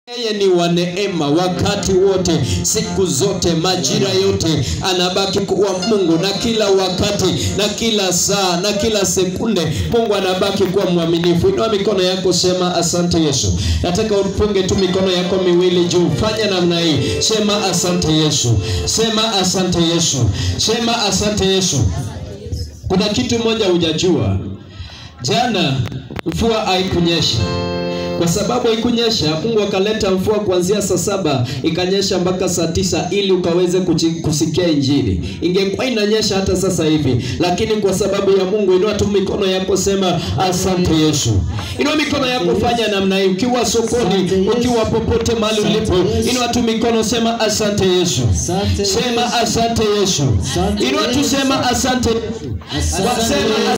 Yeye ni wa neema wakati wote, siku zote, majira yote, anabaki kuwa Mungu, na kila wakati na kila saa na kila sekunde, Mungu anabaki kuwa mwaminifu. Inua mikono yako, sema asante Yesu. Nataka upunge tu mikono yako miwili juu, fanya namna hii, sema asante Yesu, sema asante Yesu, sema asante Yesu. Kuna kitu moja hujajua, jana mvua haikunyesha kwa sababu haikunyesha, Mungu akaleta mvua kuanzia saa saba ikanyesha mpaka saa tisa ili ukaweze kuchi- kusikia Injili. Ingekuwa inanyesha hata sasa hivi, lakini kwa sababu ya Mungu, inua tu mikono yako, sema asante Yesu. Inua mikono yako, fanya namna hii, ukiwa sokoni, ukiwa popote mahali ulipo, inua tu mikono, sema asante Yesu, Asante sema asante Yesu, Asante inua tu, Yesu. sema asante, Asante sema